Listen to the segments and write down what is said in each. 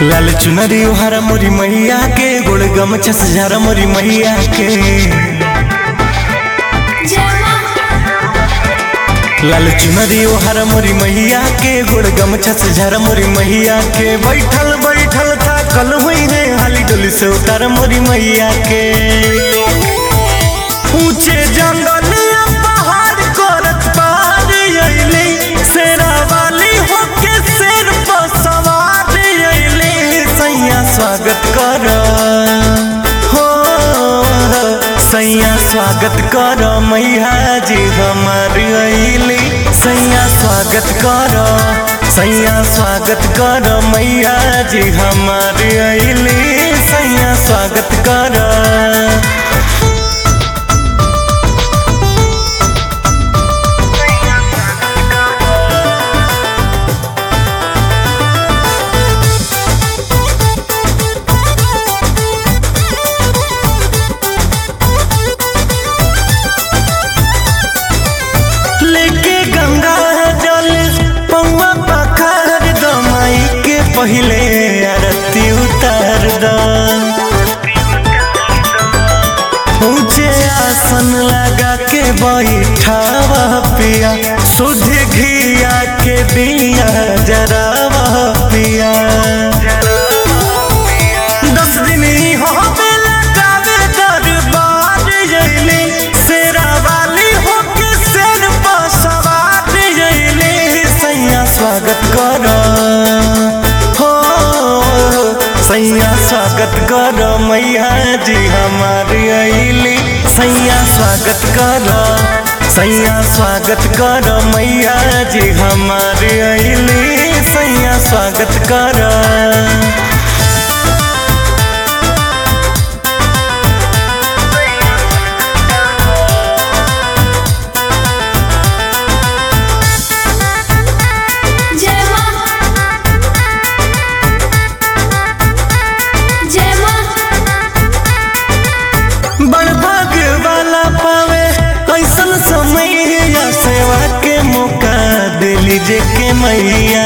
लाल चुनरी हरा मोरी मैया के गोड़ गमछा से झारा मोरी मैया के लाल चुनरी हरा मोरी मैया के गोड़ गमछा से झारा मोरी मैया के बैठल बैठल था कल हुई रे हाली डोली से उतार मोरी मैया के ऊंचे जंगल या पहाड़ करत पार अइली शेरा वाली होके शेर पर सवार अइली सैया स्वागत कर हो सैया स्वागत कर मैया जी हमार अइली सैया स्वागत कर सैया स्वागत कर मैया जी हमार अइली सैया स्वागत कर लेके गंगा जल पौआ पखार द माई के पहिले आरती उतार द ऊंचे आसन लगा के बैठावा पिया शुद्ध घिया के दिया जरावा पिया दस दिन ही हो बेला गावे दरबार जइली शेरा वाली होके शेर पर सवार जइली सैया स्वागत कर हो सैया स्वागत कर मैया जी हमार अइली सैया स्वागत कर सैया स्वागत कर मैया जी हमार अइली सैया स्वागत कर जय मां जय मां बड़ भाग वाला पावे ऐसन समय या सेवा के मौका दिली जे के मैया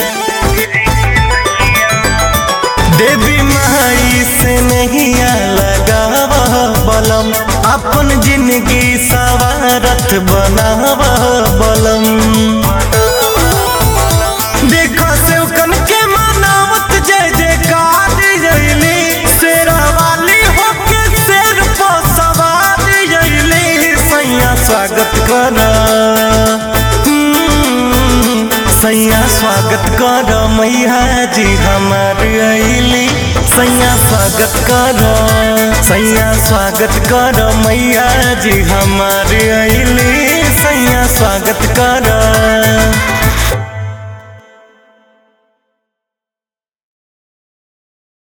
देवी माई से नहीं लगाव बलम अपन जिंदगी सवारत बनाव बलम देखो से कन के मनावत जय जयकार जइली शेरा वाली होके शेर पर सवार जइली सैया स्वागत कर सैया स्वागत कर मैया जी हमार अइली सैया स्वागत कर सैया स्वागत कर मैया जी हमार अइली सैया स्वागत कर